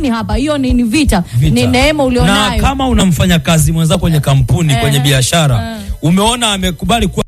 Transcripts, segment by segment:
nini hapa? Hiyo ni, ni vita. Vita. ni neema na ulionayo. kama unamfanya kazi mwenzako kwenye kampuni Eh, kwenye biashara eh. umeona amekubali kuwa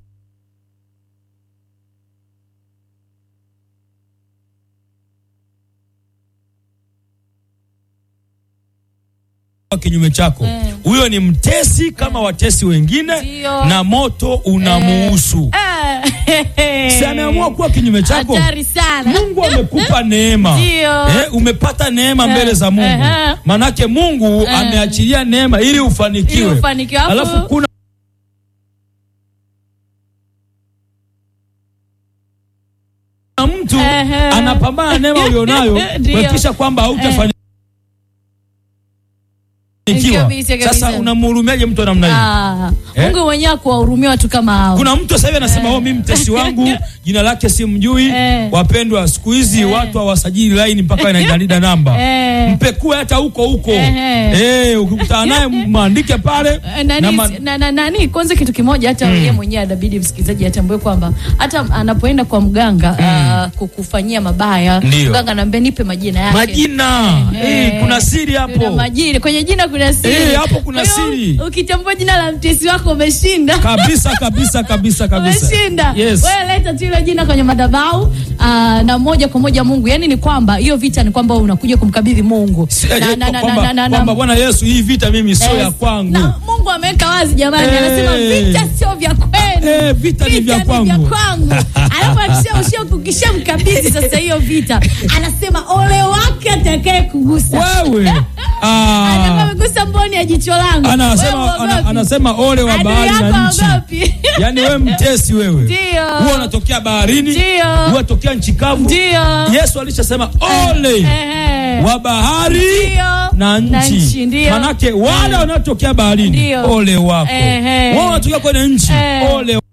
kinyume chako Eh. huyo ni mtesi kama watesi wengine Ndio. na moto unamuhusu Eh. si ameamua kuwa kinyume chako Hatari sana. Mungu amekupa neema Ndio. eh, umepata neema mbele za Mungu Eh. manake Mungu ameachilia neema ili ufanikiwe Ili ufanikiwe. Alafu- alafu kuna mtu Ehe. anapambana na neema ulionayo Ndio. kuhakikisha kwamba hautafanikiwa Kabisa, kabisa. sasa unamhurumiaje mtu wa namna hiyo Ah, Eh? Mungu mwenyewe kuwahurumia watu kama hao. kuna mtu sasa hivi anasema oh, mimi mtesi wangu jina lake simjui. Eh. Wapendwa, siku hizi watu hawasajili laini mpaka inaida namba. Eh. Mpekue hata huko huko Eh. eh, ukikutana naye mwandike pale Eh, nani, na ma- na, na, nani kwanza kitu kimoja hata yeye mwenyewe anabidi msikilizaji atambue kwamba hata anapoenda kwa mganga ah, kukufanyia mabaya Ndio. mganga anaambia nipe majina yake majina Eh. eh, kuna siri Kuna hapo majina kwenye jina kuna siri Eh, hapo kuna Kwa hiyo, siri. ukitambua jina la mtesi wako umeshinda kabisa kabisa kabisa kabisa. umeshinda Yes. wewe leta tu hilo jina kwenye madhabahu ah, na moja kwa moja Mungu yani ni kwamba hiyo vita ni kwamba unakuja kumkabidhi Mungu Si- Na- eh, na- na- kwamba- na- na- na- kwamba Bwana Yesu, hii vita mimi sio Yes. ya kwangu. Na Mungu ameweka wazi jamani, Eh. anasema vita sio vya kwenu. Eh, vita ni vya kwangu. kwangu. Alafu akisha ushia kukisha mkabidhi sasa hiyo vita, anasema ole wake atakaye kugusa. Wewe ah, Atakuwa amegusa mboni ya jicho langu. anasema Wewe ana, uogopi. anasema ole wa Adui bahari yako na nchi. haogopi. Yaani wewe mtesi wewe. Ndio. Huwa unatokea baharini, Ndio. huwa unatokea nchi kavu. Ndio. Yesu alishasema ole Ehe. wa bahari Ndio. na Na nchi, nchi. ndio. Manake wale wanaotokea baharini Ndio. ole wako. Ehe. Wao wanatokea kwenye nchi Eh. ole